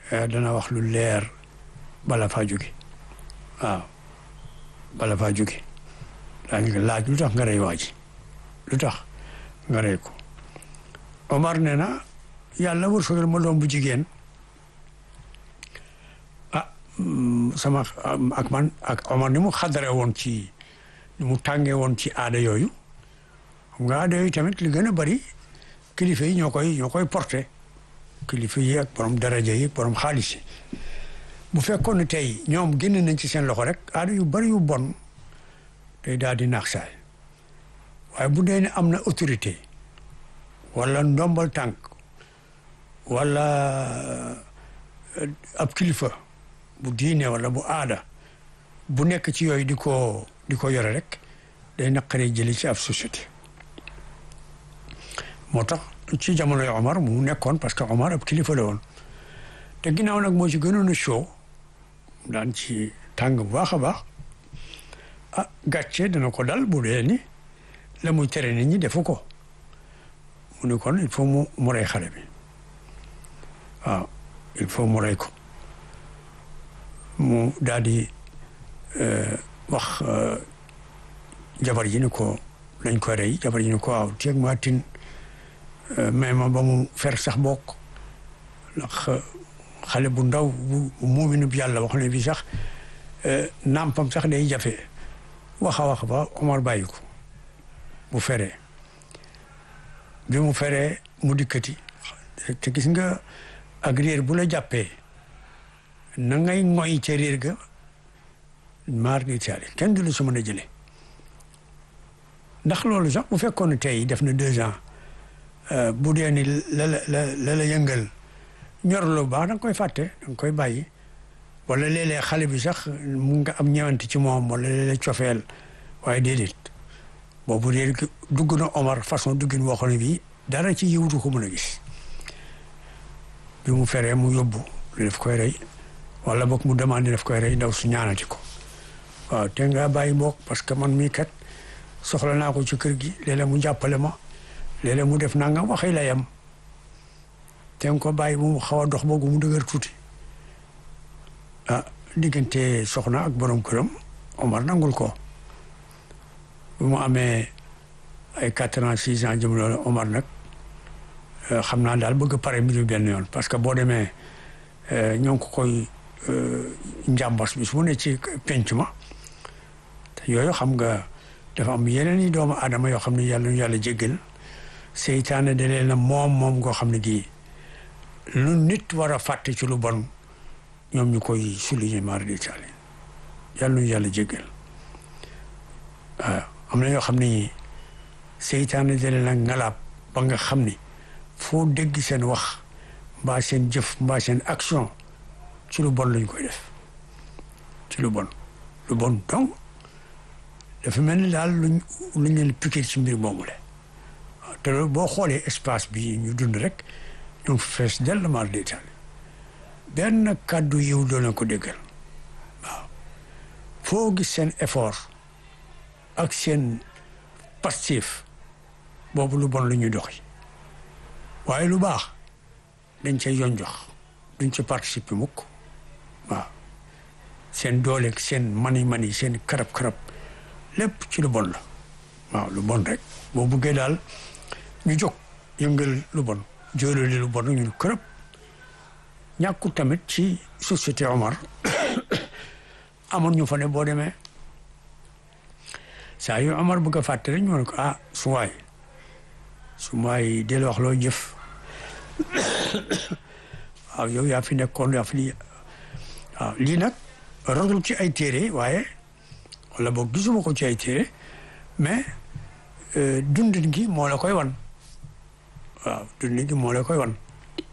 dana wax lu leer bala faa jóge waaw bala faa jóge daañu laaj lu tax nga rey waa ji lu tax nga rey ko Omar nee na yàlla wërsëgal ma doom bu jigéen ah sama ak man ak Omar ni mu xadare woon ci ni mu tàngee woon ci aada yooyu xam nga aada yooyu tamit li gën a bari kilifa yi ñoo koy ñoo koy porté kilifa yi ak borom daraja yi borom xaalis yi bu fekkoon ne tey ñoom génn nañ ci seen loxo rek aada yu bari yu bon day daal di naax saay waaye bu dee ne am na autorité wala ndombal tànk wala ab kilifa bu diine wala bu aada bu nekk ci yooyu di ko di ko yore rek day naqaree jëli ci ab société moo tax ci jamonoy Omar mu nekkoon parce que Omar ab kilifa la woon te ginnaaw nag moo ci gënoon a show daan ci tàng bu baax a baax ah gàcce dana ko dal bu dee ni la muy tere nit ñi defu ko mu ne kon il faut mu mu rey xale bi waaw il faut mu rey ko mu daal di wax jabar ji ni ko lañ ko rey jabar ji ni ko waaw teeg ma tin mais ma ba mu fer sax bokk ndax xale bu ndaw bu muuminu bi yàlla wax ne bi sax nampam sax day jafe wax a wax ba Omar bàyyi ko bu feree bi mu feree mu dikkati te gis nga ak réer bu la jàppee na ngay ngoy ca réer ga maar di taali kenn du la su mën a jële ndax loolu sax bu fekkoon ne tey def na deux ans bu dee ni la la la la yëngal ñor lu baax da nga koy fàtte da nga koy bàyyi wala léeg-léeg xale bi sax mu nga am ñëwante ci moom wala léeg-léeg cofeel waaye déedéet boobu réer dugg na Omar façon duggin woo xam ne bii dara ci yiwutu ko mën a gis bi mu feree mu yóbbu lu def koy rey wala boog mu demandé daf koy rey ndaw su ñaanati ko waaw te nga bàyyi boog parce que man mii kat soxla naa ko ci kër gi léeg-léeg mu jàppale ma léeg-léeg mu def nangam waxee la yam te nga ko bàyyi bu mu xaw a dox boogu mu dëgër tuuti ah diggante soxna ak borom këram Omar nangul ko bu mu amee ay quatre ans six ans jëm loolu Omar nag xam naa daal bëgg pare mbir benn yoon parce que boo demee ñoo ngi ko koy njàmbas bi su mu ne ci penc ma te yooyu xam nga dafa am yeneen i doomu aadama yoo xam ne yàlla ñu yàlla jéggal seytaane da leen na moom moom ngoo xam ne gii lu nit war a fàtte ci lu bon ñoom ñu koy souligner mari di taali yàlla ñu yàlla jéggal waaw am na yoo xam ne seytaane da leen na ngalaab ba nga xam ni foo dégg seen wax mbaa seen jëf mbaa seen action ci lu bon lañ koy def ci lu bon lu bon donc dafa mel ni daal luñ luñ leen piqué ci mbir moomu le waaw te loolu boo xoolee espace bi ñu dund rek ñu fees dell maar détail benn kàddu yiw doo leen ko déggal waaw foo gis seen effort ak seen passif boobu lu bon lu ñuy doxi waaye lu baax dañ cay yoon jox duñ ci participer mukk waaw seen dooleeg seen mani mani seen karab karab lépp ci lu bon la waaw lu bon rek boo buggee daal ñu jóg yëngal lu bon jóolali lu bon ñu kërëb ñàkku tamit ci société Omar amoon ñu fa ne boo demee saa yu Omar bëgg a fàtte rek ñu ne ko ah su waay su waay del wax loo jëf waaw yow yaa fi nekkoon yaa fi lii waaw lii nag rotul ci ay téere waaye wala boog gisuma ko ci ay téere mais dundin gi moo la koy wan waaw dundin gi moo la koy wan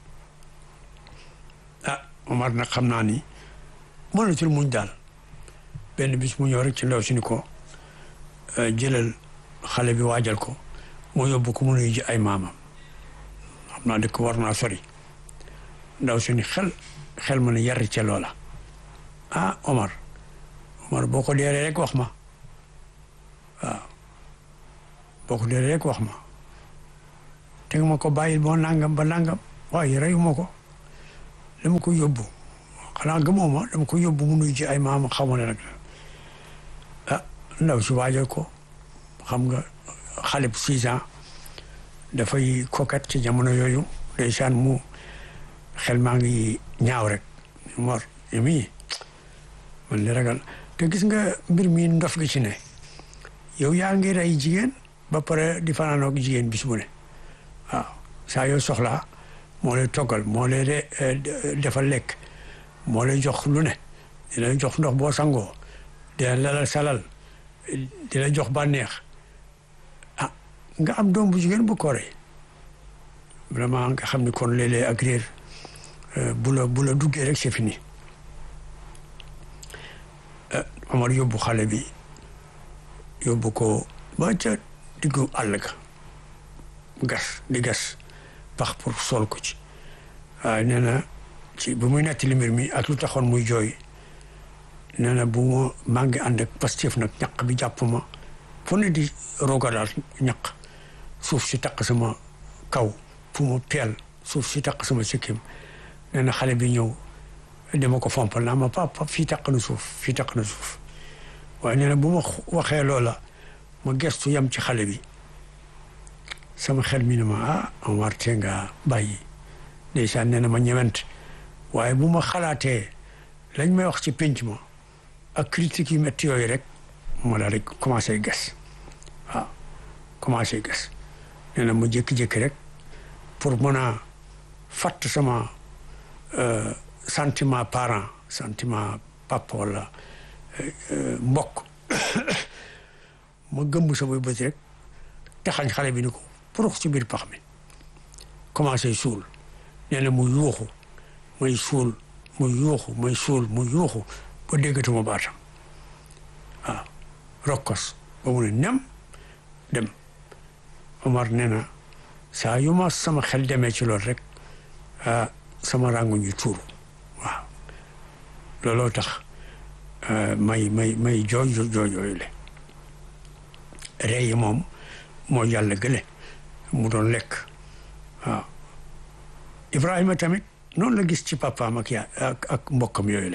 ah Omar nag xam naa ni mënatul muñ daal benn bis mu ñëw rek ci ndaw si ni ko jëlal xale bi waajal ko moo yóbbu ko mu nuyu ji ay maamam xam naa dëkk war naa sori ndaw si ni xel xel ma ne yar ca loola ah Omar Omar boo ko deeree rek wax ma waaw boo ko deeree rek wax ma te nga ma ko bàyyil boo nangam ba nangam waaye reyu ma ko dama ko yóbbu xanaa gëmoo ma dama ko yóbbu mu nuyu ci ay maam xamu ne nag ah ndaw si waajal ko xam nga xale bu six ans dafay coquette ci jamono yooyu ndeysaan mu xel maa ngi ñaaw rek mor mii man li ragal te gis nga mbir mi ndof gi ci ne yow yaa ngi rey jigéen ba pare di fanaanoog jigéen bis bu ne waaw saa yoo soxlaa moo lay toggal moo lay defal lekk moo lay jox lu ne di la jox ndox boo sangoo di la lalal salal di la jox bànneex ah nga am doom bu jigéen bu ko rey vraiment nga xam ni kon léeg-léeg ak réer bu la bu la duggee rek c'est fini Omar yóbbu xale bi yóbbu ko ba ca diggu àll ga gas di gas pax pour sol ko ci waaye nee na ci bu muy nettali mbir mi ak lu taxoon muy jooy nee na bu ma maa ngi ànd ak pastif nag ñaq bi jàpp ma fu ne di roga daal ñaq suuf si taq sama kaw fu mu teel suuf si taq sama sikkim nee na xale bi ñëw dama ko fompal naa ma papa fii taq na suuf fii taq na suuf waaye nee na bu ma waxee loola ma gestu yam ci xale bi sama xel mi ne ma ah Omar te nga bàyyi ndeysaan nee na ma ñëwent waaye bu ma xalaatee lañ may wax ci pénc ma ak critique yu métti yooyu rek ma daal di commencé gas waaw commencé gas nee na ma jékki-jékki rek pour mën a fatt sama sentiment parent sentiment papa wala mbokk ma gëmb samay bët rek taxañ xale bi ni ko purux ci biir pax mi commencé suul nee na mu yuuxu may suul mu yuuxu may suul mu yuuxu ba déggatuma baatam waaw rokkos ba mu ne nem dem Omar nee na saa yu ma sama xel demee ci loolu rek sama rangu ñu tuuru waaw looloo tax may may may jooy jooy yooyu le rey yi moom moo yàlla gële mu doon lekk waaw Ibrahima tamit noonu la gis ci papaam ak yaa ak ak mbokkam yooyu le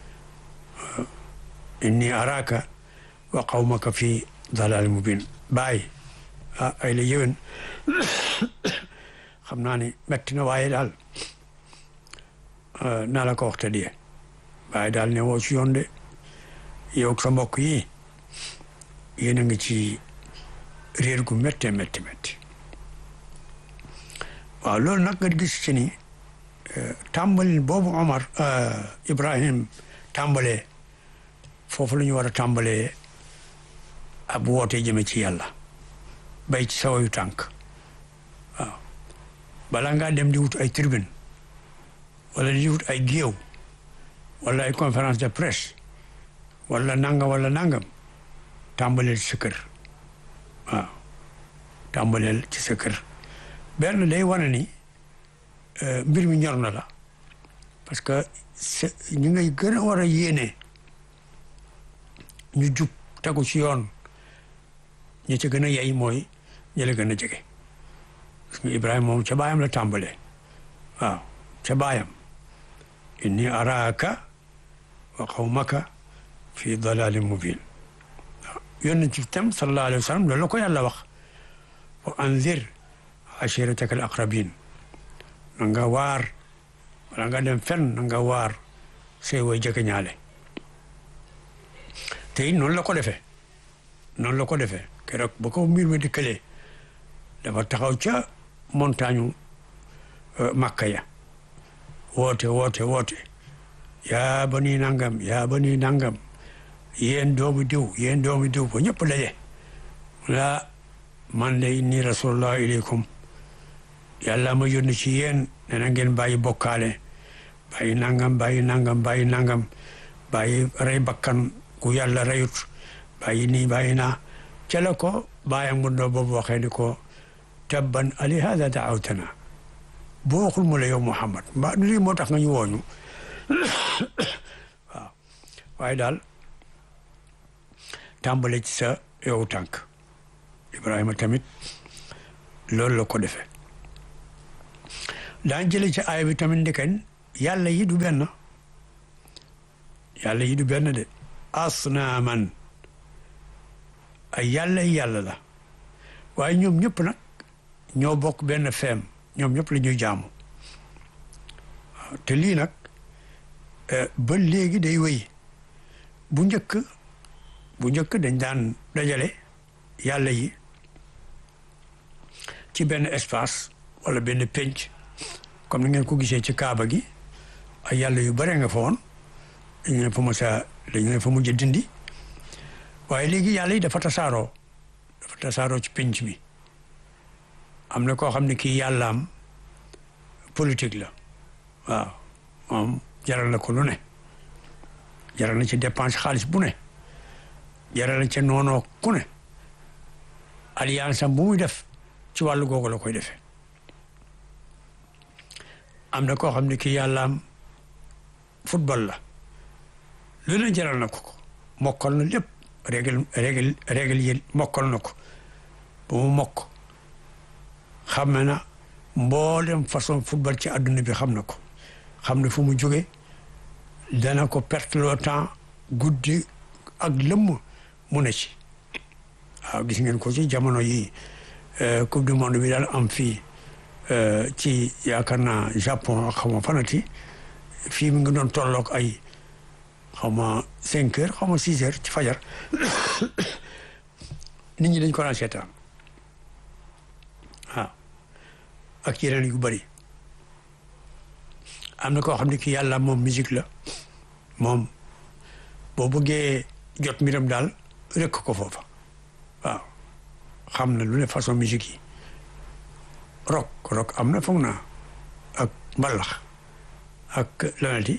inni araka wa qawmaka fi dalal mubin bàyyi ah ay la yéwén xam naa ni metti na waaye daal naa la ko wax te die waaye daal ne woo ci yoon de yow ak sa mbokk yi yéen a ngi ci réer gu métte métti métti waaw loolu nag nga gis ci ni tàmbalin boobu Omar Ibrahim tàmbalee foofu la ñu war a tàmbalee ab woote jëme ci yàlla bay ci sawayu tànk waaw balaa ngaa dem di wut ay tribune wala di wut ay géew wala ay conférence de presse wala nangam wala nangam tàmbaleel ci sa kër waaw tàmbaleel ci sa kër benn day wane ni mbir mi ñor na la parce que ñu ngay gën a war a yéene ñu jub tegu ci yoon ñi ca gën a yey mooy ñi la gën a jege parce que Ibrahima moom ca baayam la tàmbalee waaw ca baayam inni araaka wa qawmaka fi dalalin mubin waaw yónn ci tam sallallahu alayhi wa sallam loolu la ko yàlla wax wa anzir ashirataka al aqrabin na nga waar wala nga dem fenn na nga waar say way jege ñaale te it noonu la ko defee noonu la ko defee keroog ba ko mbir mi dikkalee dafa taxaw ca montagne Makka ya woote woote woote yaa bani nangam yaa bani nangam yéen doomu diw yéen doomu diw ba ñëpp daje la man de inni rasulullah ilaykum yàlla ma yónni ci yéen ne na ngeen bàyyi bokkaale bàyyi nangam bàyyi nangam bàyyi nangam bàyyi rey bakkan ku yàlla reyut bàyyi nii bàyyi naa ca la ko bàyyam bu ndoo boobu waxee ni ko tabban ali hada daawtana boo waxul mu la yow Muhammad mbaa lii moo tax nga ñu wooñu waaw waaye daal tàmbale ci sa yow tànk Ibrahima tamit loolu la ko defee daan jële ci aaya bi tamit ndiken yàlla yi du benn yàlla yi du benn de asnaaman ay yàlla yi yàlla la waaye ñoom ñëpp nag ñoo bokk benn feem ñoom ñëpp la ñuy jaamu waaw te lii nag ba léegi day wéy bu njëkk bu njëkk dañ daan dajale yàlla yi ci benn espace wala benn pénc comme ni ngeen ko gisee ci kaaba gi ay yàlla yu bare nga fa woon dañu ne fa mos a dañu ne fa mujj dindi waaye léegi yàlla yi dafa tasaaroo dafa tasaaroo ci pénc mi am na koo xam ne kii yàllaam politique la waaw moom jaral na ko lu ne jaral na ci dépense xaalis bu ne jaral na ci noonoo ku ne alliance am bu muy def ci wàllu googu la koy defee am na koo xam ne kii yàllaam football la lu ne jaral na ko ko mokkal na lépp règle règle règle yi mokkal na ko ba mu mokk xam na mboolem façon football ci àdduna bi xam na ko xam ne fu mu jóge dana ko perte le temps guddi ak lëmm mu ne ci waaw gis ngeen ko ci jamono yi coupe du monde bi daal am fii ci yaakaar naa Japon xaw ma fanati fii mi ngi doon tolloog ay xaw ma cinq heures xaw ma six heures ci fajar nit ñi dañ ko daan seetaan waaw ak yeneen yu bëri am na koo xam ne ki yàlla moom musique la moom boo bëggee jot mbiram daal rëkk ko foofa waaw xam na lu ne façon musique yi rock rock am na foog naa ak mbalax ak lanati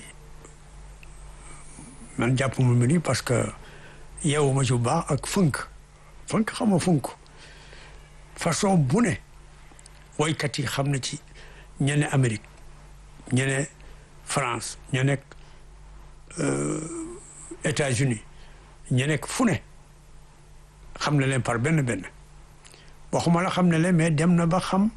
man jàpp mu mu ni parce que yeewu ma ci bu baax ak funk funk xam nga funk façon bu ne woykat yi xam na ci ñene Amérique ñene France ña nekk États-Unis ña nekk fu ne xam na leen par benn benn waxuma la xam ne leen mais dem na ba xam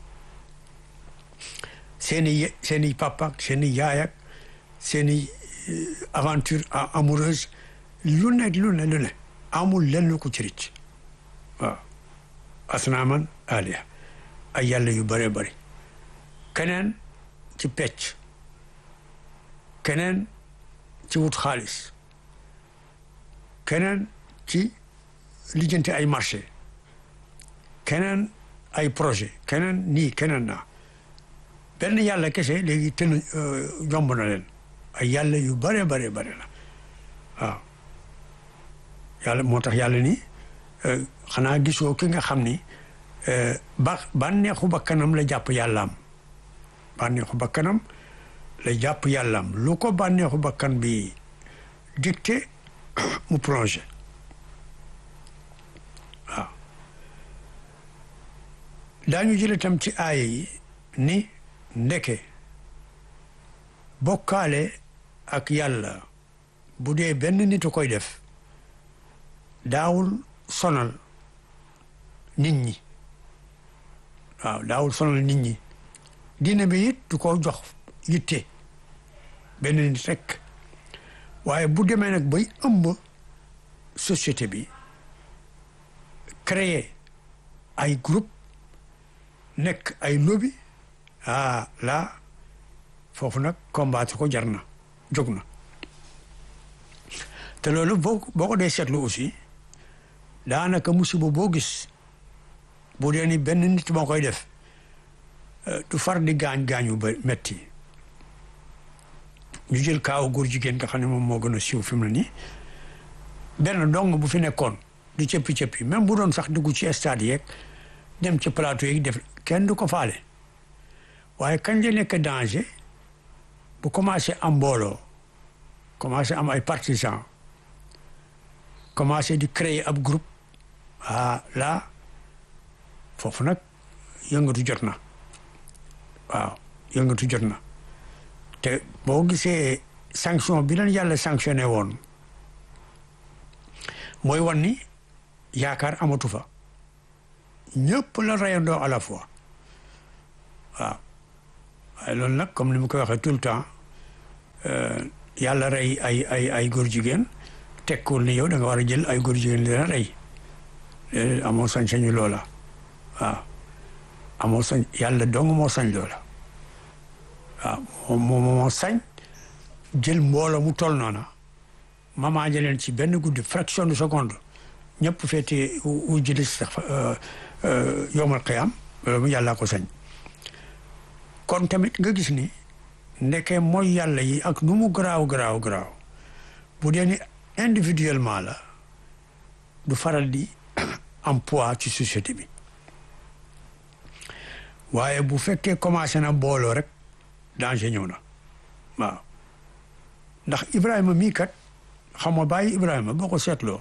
seeni seeni papa ak seeni yaay ak seeni aventure amoureuse lu ne lu ne lu ne amul lenn lu ko ci ricc waaw asnaaman aliya ay yàlla yu bëree bëri keneen ci pecc keneen ci wut xaalis keneen ci lijjanti ay marché keneen ay projet keneen nii keneen naa benn yàlla kese léegi tën jomb na leen ay yàlla yu bare bare bare la waaw yàlla moo tax yàlla ni xanaa gisoo ki nga xam ni ba bànneexu bakkanam la jàpp yàllaam bànneexu bakkanam la jàpp yàllaam lu ko bànneexu bakkan bi dicté mu plongé waaw daañu jële tam ci aaya yi ni ndeke bokkaale ak yàlla bu dee benn nit a koy def daawul sonal nit ñi waaw daawul sonal nit ñi diine bi it du ko jox yitte benn nit rek waaye bu demee nag bay ëmb société bi créer ay groupe nekk ay lobby ah là foofu nag combattre ko jar na jóg na te loolu boo boo ko dee seetlu aussi daanaka musiba boo gis bu dee ni benn nit moo koy def du far di gaañ gaañu ba metti ñu jël kaaw góor jigéen nga xam ne moom moo gën a siiw fi mu ne nii benn dong bu fi nekkoon di cëppi cëppi même bu doon sax dugg ci stade yeeg dem ci plateau yeeg def kenn du ko faale waaye kañ la nekk danger bu commencé am mbooloo commencé am ay partisans commencé di créer ab groupe ah là foofu nag yëngatu jot na waaw yëngatu jot na te boo gisee sanction bi leen yàlla sanctionné woon mooy wan ni yaakaar amatu fa ñëpp la rayandoo à la fois waaw waaye loolu nag comme ni mu koy waxee tout le temps yàlla rey ay ay ay góor jigéen tekkul ni yow da nga war a jël ay góor jigéen dina rey amoo sañ-sañu loola waaw amoo sañ yàlla dong moo sañ loola waaw moo moo sañ jël mbooloo mu toll noona mama leen ci benn guddi fraction de seconde ñëpp feete u jëli sax yowmal qiyaam loolu mu yàllaa ko sañ kon tamit nga gis ni ndeke mooy yàlla yi ak nu mu garaaw garaaw garaaw bu dee ni individuellement la du faral di am poids ci société bi waaye bu fekkee commencé na booloo rek danger ñëw na waaw ndax Ibrahima mii kat xam nga bàyyi Ibrahima boo ko seetloo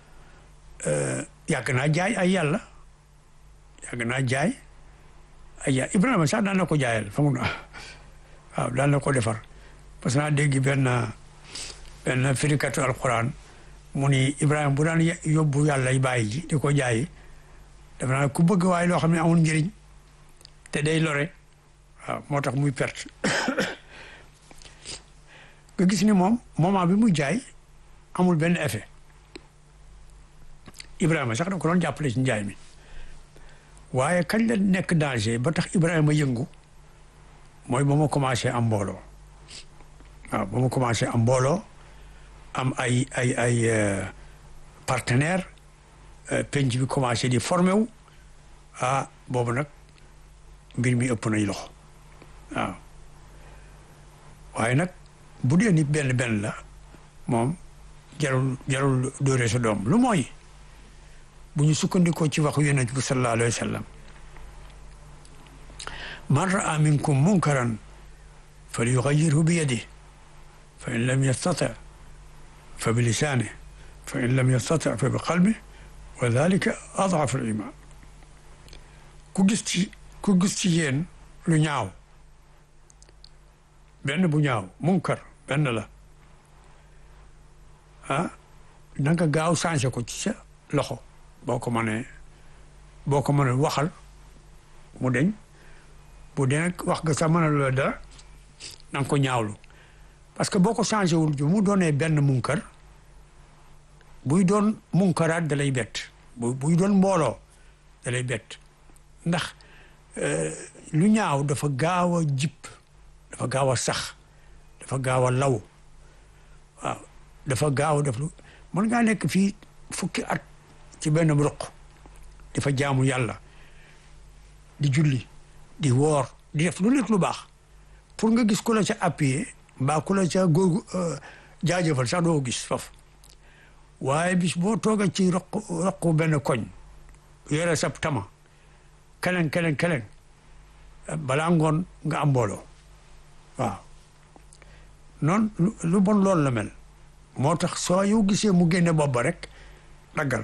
yàgg naa jaay ay yàlla yàgg naa jaay ay yàlla Ibrahima sax daan na ko jaayal fa mu na waaw daan na ko defar parce que naa dégg benn benn firikatu alquran mu ni Ibrahima bu daan yóbbu yàlla yi bàyyi ji di ko jaayi dafa naa ku bëgg waaye loo xam ne amul njëriñ te day lore waaw moo tax muy perte nga gis ni moom moment bi muy jaay amul benn effet Ibrahima sax da ko doon jàppale ci njaay mi waaye kañ la nekk danger ba tax Ibrahima yëngu mooy ba ma commencé am mbooloo waaw ba ma commencé am mbooloo am ay ay ay partenaire penc bi commencé di formé wu ah boobu nag mbir mi ëpp nañ loxo waaw waaye nag bu dee ni benn benn la moom jarul jarul dóore sa doom lu mooy bu ñu sukkandikoo ci waxu yonent bi sallallahu alayhi wa sallam man raa minkum munkaran fal yugayyirhu bi yadihi fa in lam yastati fa bi lisaanihi fa in lam yastati fa bi qalbihi wa dalika ad'afu al-iman ku gis ci ku gis ci yéen lu ñaaw benn bu ñaaw munkar benn la ah na nga gaaw changé ko ci sa loxo boo ko mënee boo ko mënee waxal mu deñ bu dee nag wax nga sax mën a la dara na nga ko ñaawlu parce que boo ko changé wul ju mu doonee benn munkar buy doon munkaraat da lay bett bu buy doon mbooloo da lay bett ndax lu ñaaw dafa gaaw a jip dafa gaaw a sax dafa gaaw a law waaw dafa gaaw a def lu mën ngaa nekk fii fukki at ci benn ruq dafa jaamu yàlla di julli di woor di def lu nekk lu baax pour nga gis ku la ca appuyé mbaa ku la ca góogu jaajëfal sax doo gis foofu waaye bis boo toogee ci roq roq benn koñ yore sab tama keneen keneen keneen balaa ngoon nga am mbooloo waaw noonu lu bon loolu la mel moo tax soo yow gisee mu génne bopp ba rek daggal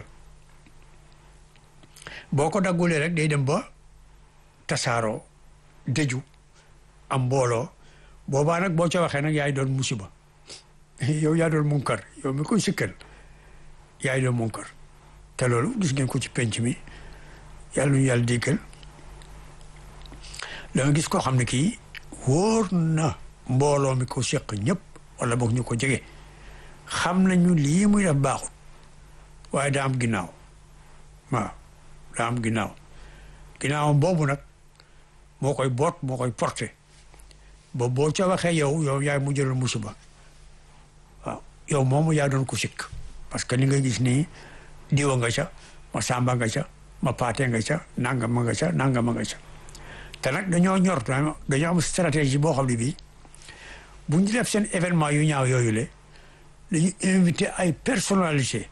boo ko daggulee rek day dem ba tasaaroo dëju am mbooloo boobaa nag boo ca waxee nag yaay doon musiba yow yaa doon munkar yow mi koy sikkal yaay doon munkar te loolu gis ngeen ko ci penc mi yàlla nu yàlla déggal da nga gis koo xam ne kii wóor na mbooloo mi ko seq ñëpp wala boog ñu ko jege xam nañu lii muy def baaxut waaye daa am ginnaaw waaw daa am ginnaaw ginnaawam boobu nag moo koy boot moo koy porté ba boo ca waxee yow yow yaay mu jëloon musiba waaw yow moomu yaa doon ko sikk parce que li nga gis nii diwa nga ca ma sàmba nga ca ma paate nga ca nangama nga ca nangama nga ca te nag dañoo ñor dañoo am stratégie boo xam ne bii bu ñu def seen événement yu ñaaw yooyu le dañu invité ay personnalité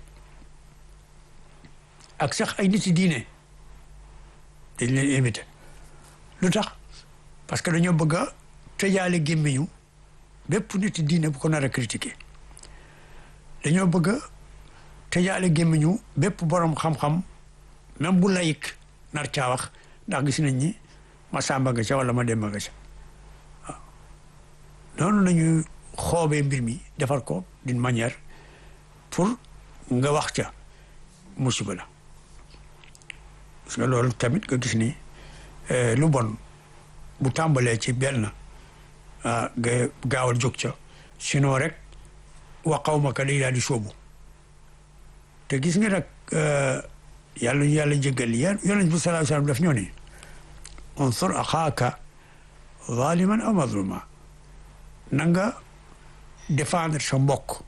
ak sax ay nit yi diine dañ leen invité lu tax parce que dañoo bëgg a tëjaale gémmiñu bépp nit yi diine bu ko nar a critiqué dañoo bëgg a tëjaale gémmiñu bépp borom xam-xam même bu layik nar caa wax ndax gis nañ ni ma sàmba nga ca wala ma demba nga ca waaw noonu nañu xoobee mbir mi defar ko d'une manière pour nga wax ca musiba la parce que loolu tamit nga gis ni lu bon bu tàmbalee ci benn nga gaawal jóg ca sinon rek wa qawmaka day daal di sóobu te gis nga nag yàlla ñu yàlla jéggal yéen yonent bi sallallahu alayhi wasallam daf ñoo ne unsur axaaka zaliman aw mazluma na nga défendre sa mbokk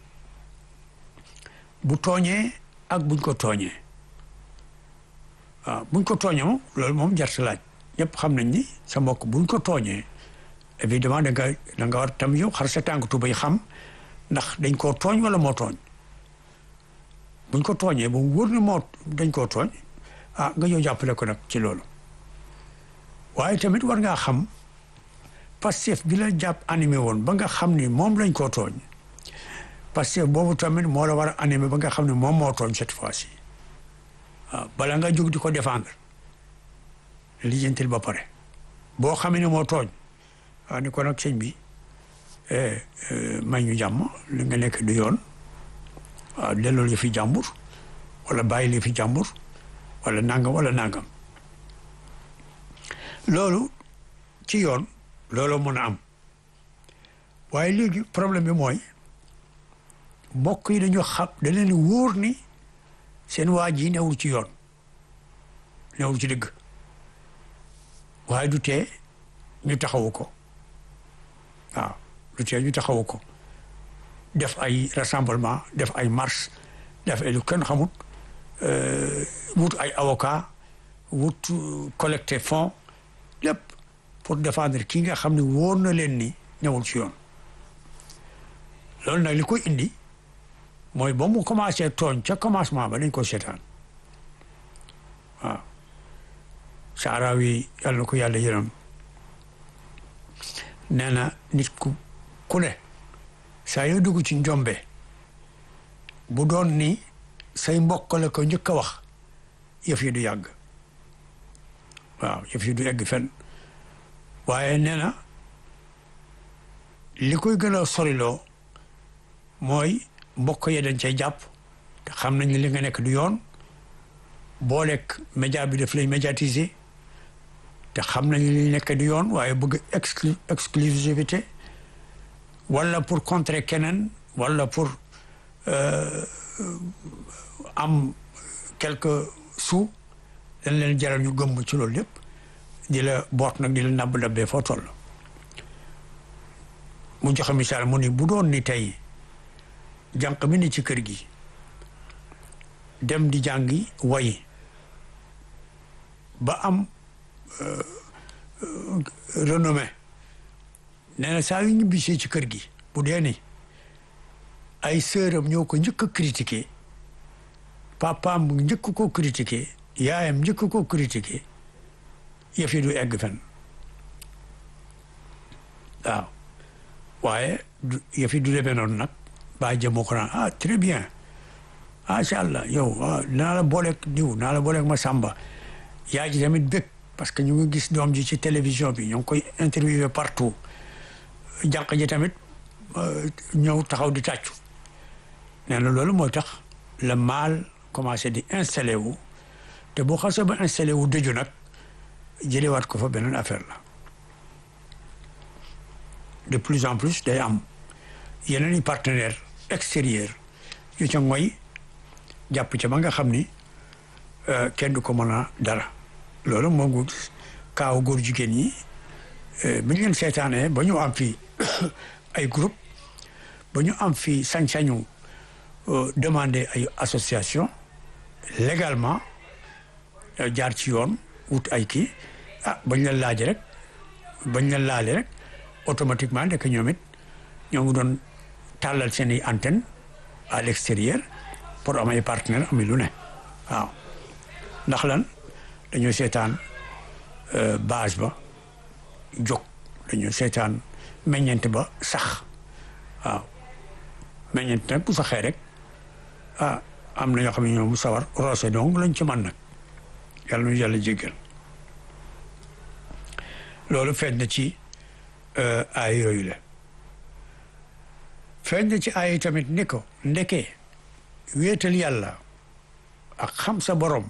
bu tooñee ak buñ ko tooñee waaw buñ ko tooñee moom loolu moom jar sa laaj ñëpp xam nañ ni sa mbokk buñ ko tooñee évidemment da nga da nga war tam yow xar sa tànk tubay xam ndax dañ koo tooñ wala moo tooñ buñ ko tooñee ba mu wóor na moo dañ koo tooñ ah nga ñëw jàppale ko nag ci loolu waaye tamit war ngaa xam Pastef bi la jàpp animé woon ba nga xam ni moom lañ koo tooñ Pastef boobu tamit moo la war a animé ba nga xam ne moom moo tooñ cette fois-ci waaw bala nga jóg di ko défendre lijjantil ba pare boo xamee ne moo tooñ waaw ni ko nag sëñ bi may ñu jàmm li nga nekk du yoon waaw delloo li fi jàmbur wala bàyyi li fi jàmbur wala nangam wala nangam loolu ci yoon looloo mën a am waaye léegi problème bi mooy mbokk yi dañu xam da leen wóor ni seen waa ji newul ci yoon newul ci dëgg waaye du tee ñu taxawu ko waaw du tee ñu taxawu ko def ay rassemblement def ay marche def ay lu kenn xamut wut ay avocat wut collecter fonds lépp pour défendre ki nga xam ne wóor na leen ni ñëwul ci yoon loolu nag li koy indi mooy ba mu commencé tooñ ca commencement ba dañ ko seetaan waaw saaraawi yàlla na ko yàlla yërëm nee na nit ku ku ne saa yoo dugg ci njombe bu doon ni say mbokk la ko njëkk a wax yëf yi du yàgg waaw yëf yi du egg fenn waaye nee na li koy gën a soriloo mooy mbokk yi dañ cay jàpp te xam nañ li nga nekk du yoon boo lekk média bi daf lay médiatiser te xam nañ li nekk du yoon waaye bëgg exclu exclusivité wala pour contrer keneen wala pour am quelques sous dañ leen jaral ñu gëmm ci loolu lépp di la boot nag di la nabb dabbee foo toll mu joxe misaal mu ni bu doon ni tey jànq mi ni ci kër gi dem di jàngi way ba am renommée nee na saa yu ñibbisee ci kër gi bu dee ni ay sëram ñoo ko njëkk a critiqué papaam njëkk ko critiqué yaayam njëkk ko critiqué yëf yi du egg fen waaw waaye yëf yi du demee noonu nag baa jëmoo ko naan ah très bien macha allah yow naa la booleeg diw naa la booleeg ma sàmba yaa ji tamit bëgg parce que ñu ngi gis doom ji ci télévision bi ñu ngi koy interviewé partout jànq ji tamit ñëw taxaw di tàccu nee na loolu mooy tax le mal commencé di installé wu te boo xasee ba installé wu dëju nag jëlewaat ko fa beneen affaire la de plus en plus day am yeneen i partenaire extérieur yu ca ngoy jàpp ca ba nga xam ni kenn du ko mën a dara loolu moo ngi kaaw góor jigéen ñi bi ñu leen seetaanee ba ñu am fii ay groupe ba ñu am fii sañ-sañu demander ay association légalement jaar ci yoon wut ay kii ah bañ leen laaj rek bañ leen laale rek automatiquement ndek ñoom it ñoo ngi doon tàllal seen i antenne à l'extérieur pour am ay partenaire ami lu ne waaw ndax lan dañoo seetaan base ba jóg dañoo seetaan meññeent ba sax waaw meññeent nag bu saxee rek ah am na ñoo xam ne ñoom sawar roose donc lañ ci mën nag yàlla nu yàlla jéggal loolu feeñ na ci ay yooyu la feeñ na ci ay tamit ni ko ndeke wéetal yàlla ak xam sa borom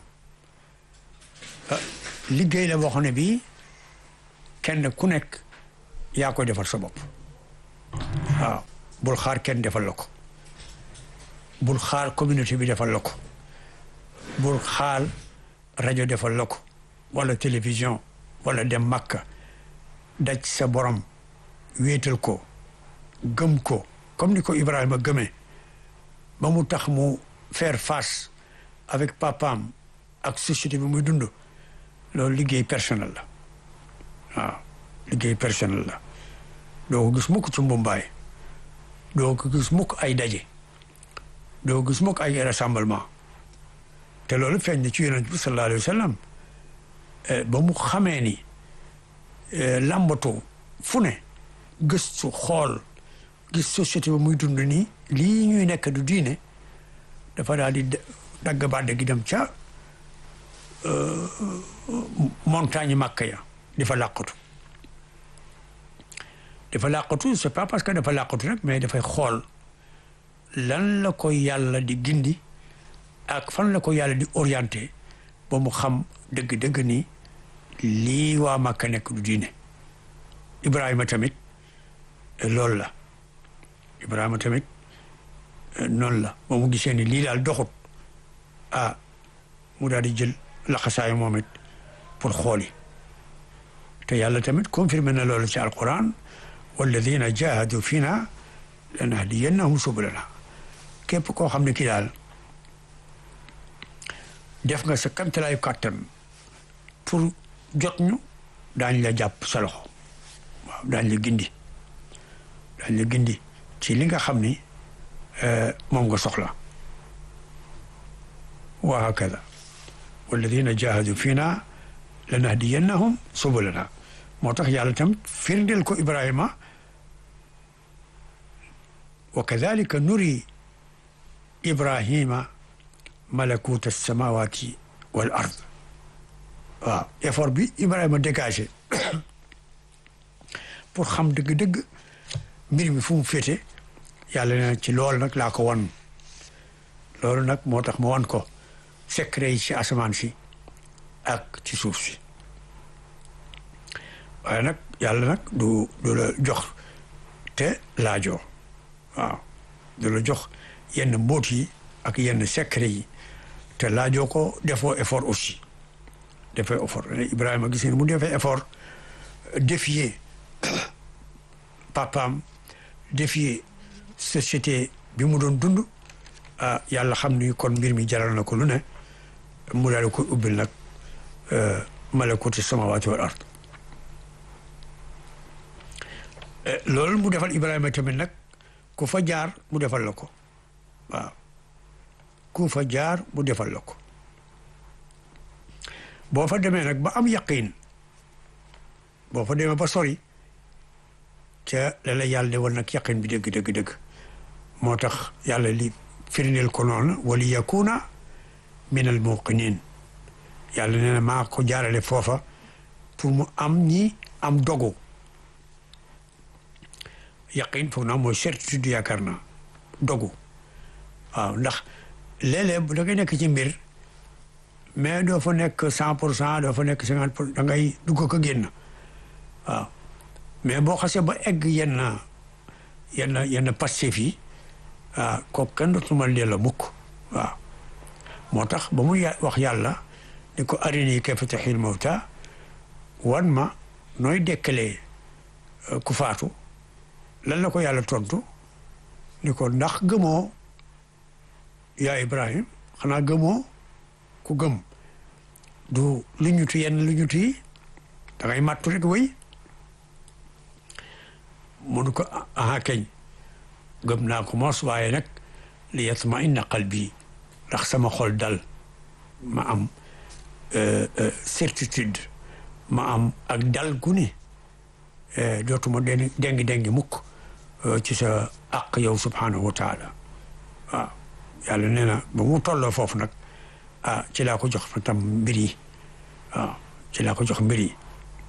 liggéey la boo xam ne bii kenn ku nekk yaa koy defar sa bopp waaw bul xaar kenn defal la ko bul xaar communauté bi defal la ko bul xaar rajo defal la ko wala télévision wala dem Makka daj sa borom wéetal ko gëm ko comme ni ko Ibrahima gëmee ba mu tax mu faire face avec papaam ak société bi muy dund loolu liggéey personnel la waaw liggéey personnel la doo ko gis mukk ci mbumbaay doo ko gis mukk ay daje doo ko gis mukk ay rassemblement te loolu feeñ na ci yonent bi sallallahu alayhi wa sallam ba mu xamee ni làmbatu fu ne gëstu xool gis société ba muy dund nii lii ñuy nekk du diine dafa daal di dagg bàdde gi dem ca montagne Makka ya di fa làqatu dafa làqatu c'est pas parce que dafa làqatu rek mais dafay xool lan la ko yàlla di gindi ak fan la ko yàlla di orienté ba mu xam dëgg-dëgg ni lii waa Makka nekk du diine Ibrahima tamit loolu la Ibrahima tamit noonu la ba mu gisee ni lii daal doxut ah mu daal di jël laxasaayu moom it pour xooli te yàlla tamit confirmé na loolu ci alquran walladina jahadu fina lanahdiyannahum subulana képp koo xam ne kii daal def nga sa kamtalaayu kàttan pour jot ñu daañ la jàpp sa loxo waaw daañ la gindi daañ la gindi ci li nga xam ni moom nga soxla wa hakada walladina jahadu fina lanahdiyannahum subulana moo tax yàlla tam firndeel ko Ibrahima wa kadalika nuri Ibrahima malakuta samawati wal ard waaw effort bi Ibrahima dégagé pour xam dëgg-dëgg mbir mi fu mu féete yàlla na ci loolu nag laa ko wan loolu nag moo tax ma wan ko secret yi ci asamaan si ak ci suuf si waaye nag yàlla nag du du la jox te laajoo waaw du la jox yenn mbóot yi ak yenn secret yi te laajoo ko defoo effort aussi defee effort Ibrahima gis mu defee effort défier papaam défier société bi mu doon dund ah yàlla xam ni kon mbir mi jaral na ko lu ne mu daal di koy ubbil nag malakuti samawaati wal ard loolu mu defal Ibrahima tamit nag ku fa jaar mu defal la ko waaw ku fa jaar mu defal la ko boo fa demee nag ba am yaqin boo fa demee ba sori ca la la yàlla de wal nag yaqin bi dëgg dëgg dëgg moo tax yàlla li firndeel ko noonu wali yakuna min al muqinin yàlla nee na maa ko jaarale foofa pour mu am ñi am dogu yaqin foog naa mooy certitude yaakaar naa dogu waaw ndax léeg-léeg da ngay nekk ci mbir mais doo fa nekk cent pour cent doo fa nekk cinquante pour da ngay dugg ko génn waaw mais boo xasee ba egg yenn yenn yenn passif yi waaw kooku kenn dootu ma delloo mukk waaw moo tax ba muy wax yàlla ni ko arini kayfa tuhyil mawta wan ma nooy dekkalee ku faatu lan la ko yàlla tontu ni ko ndax gëmoo yaa Ibrahim xanaa gëmoo ku gëm du lu ñutu yenn lu ñutu yi da ngay màttu rek wéy mënu ko aha keñ gëm naa ko mos waaye nag li yatma inna qalbi ndax sama xol dal ma am certitude ma am ak dal gu ne dootuma den dengi dengi mukk ci sa àq yow subhanahu wa taala waaw yàlla nee na ba mu tolloo foofu nag ah ci laa ko jox fa tam mbir yi waaw ci laa ko jox mbir yi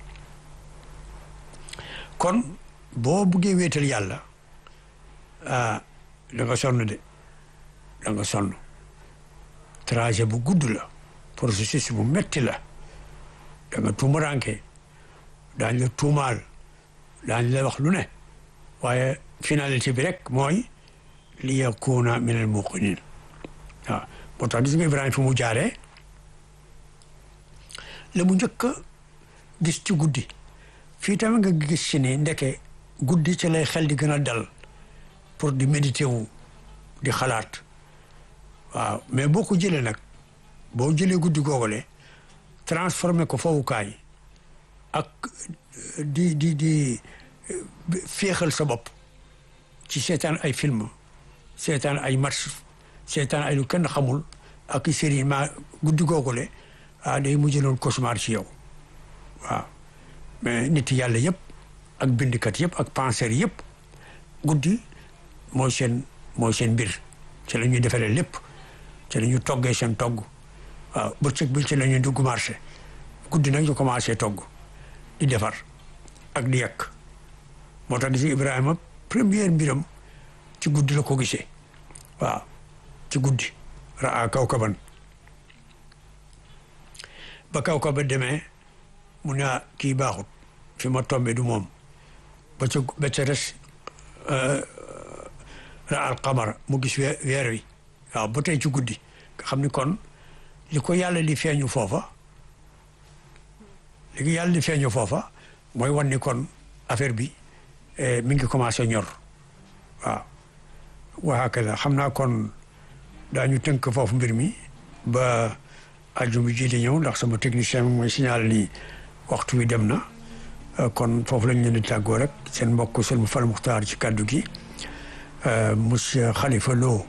kon boo buggee wéetal yàlla ah da nga sonn de da nga sonn trajet bu gudd la processus bu metti la da nga tuumaranke daañ la tuumaal daañ la wax lu ne waaye finalité bi rek mooy li yakuna min al muqinin waaw moo tax gis nga Ibrahima fi mu jaaree la mu njëkk a gis ci guddi fii tamit nga gis ci ni ndeke guddi ci lay xel di gën a dal pour di méditer wu di xalaat waaw mais boo ko jëlee nag boo jëlee guddi googale transformé ko fowukaay ak di di di féexal sa bopp ci seetaan ay film seetaan ay match seetaan ay lu kenn xamul ak i série ma guddi googule ah day mujj loon cauchemar ci yow waaw mais nit yàlla yëpp ak bindikat yëpp ak penseurs yëpp guddi mooy seen mooy seen mbir ci la ñuy defaree lépp ci la ñuy toggee seen togg waaw bëccëg bi ci la ñuy dugg marché guddi nag ñu commencé togg di defar ak di yekk moo tax gis Ibrahima première mbiram ci guddi la ko gisee waaw ci guddi raa kawkaban ba kawkaba demee mu ne kii baaxut fi ma tombé du moom ba ca ba ca des raa al qamara mu gis weer wi waaw ba tey ci guddi nga xam ni kon li ko yàlla li feeñu foofa li ko yàlla li feeñu foofa mooy wan ni kon affaire bi mi ngi commencé ñor waaw waa kala xam naa kon daañu tënk foofu mbir mi ba àjjuma ji di ñëw ndax sama technicien bi mooy signal ni waxtu wi dem na kon foofu lañ leen di tàggoo rek seen mbokk seen Fall Muxtaar ci kàddu gi monsieur Khalifa Lo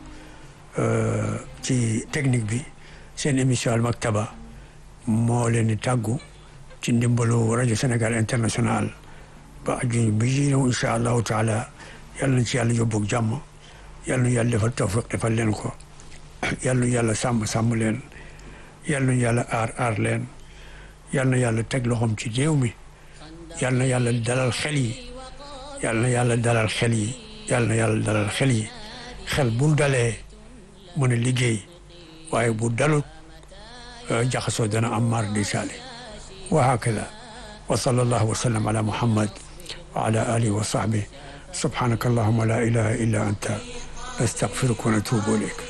ci technique bi seen émission Al Maktaba moo leen di tàggu ci ndimbalu rajo Sénégal international ba aju bi ji ñëw incha allahu taala yàlla nañ ci yàlla yóbbu ak jàmm yàlla na yàlla defal tawfiq defal leen ko yàlla na yàlla sàmm sàmm leen yàlla na yàlla aar aar leen yàlla na yàlla teg loxoom ci réew mi yàlla na yàlla dalal xel yi yàlla na yàlla dalal xel yi yàlla na yàlla dalal xel yi xel bu dalee mën a liggéey waaye bu dalut jaxasoo dana am mar di saali wa hakada wa sallallahu wa sallam ala muhammad wa ala alihi wa sahbihi subhanaka allahumma la ilaha illa anta nastaghfiruka wa natubu ilayk